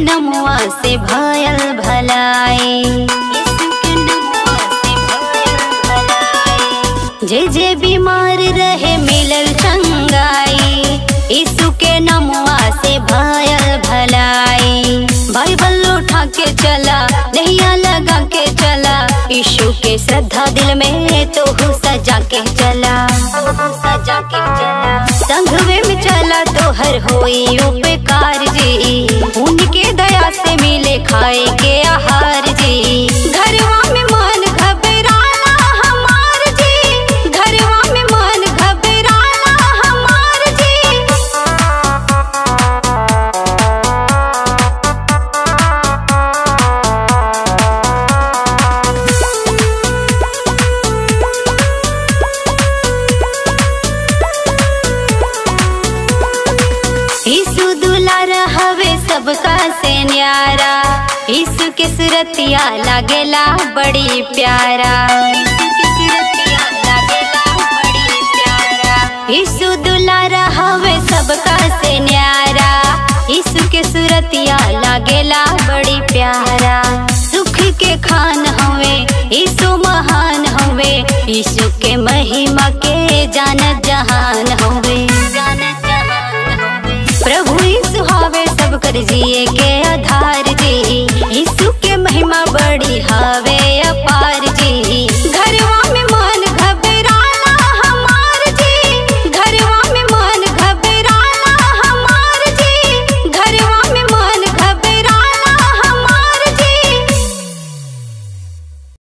नमुआ से भयल भलाई यीशु के नमुआ से भयल भलाई जे जे बीमार रहे मिलल चंगाई यीशु के नमुआ से भयल भलाई बाइबल उठा के चला नैया लगा के चला यीशु के श्रद्धा दिल में तो हु सजा के चला सजा के चला संघवे में चला तो हर होई उपकार जी उनके दया से मिले खाए के आहार जी घरवा में मन घबराला हमार जी घरवा में मन घबराला हमार जी यीशु दुलारा हवे सबका से न्यारा यीशु के सुरतिया लागेला बड़ी प्यारा यीशु दुलारा हवे सबका से न्यारा यीशु के सुरतिया लागेला बड़ी प्यारा सुख के खान हवे यीशु महान हवे यीशु के महिमा के जानत जहान हवे जानत जहान हवे प्रभु यीशु हवे सब कर जिए के